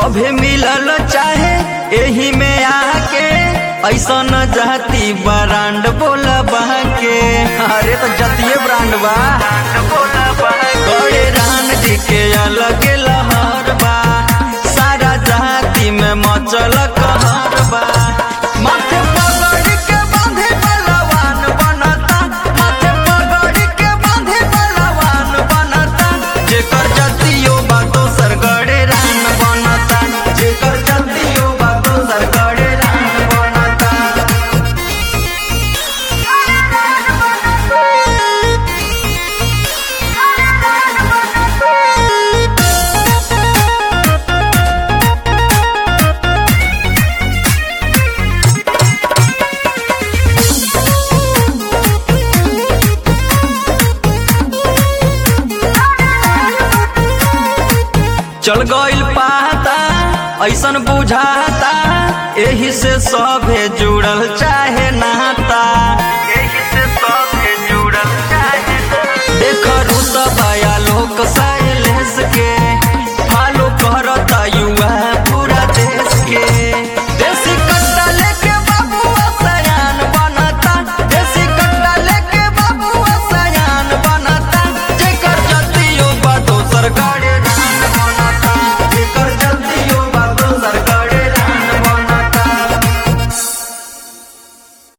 सभे मिलल चाहे एही में आके ऐसन जाति ब्रांड बोला के अरे तो जतिये ब्रांड बा गड़े रान जी के अलग लहर बा सारा जाति में मचल कहर बा माथे पगड़ी के बांधे बलवान बनता माथे पगड़ी के बांधे बलवान बनता जेकर जतियो बा दोसर गड़े रान बनता जेकर जतियो बा दोसर गड़े रान बनता चल गइल पाता ऐसन बुझाता एही से सभे जुड़ल चाहे नाता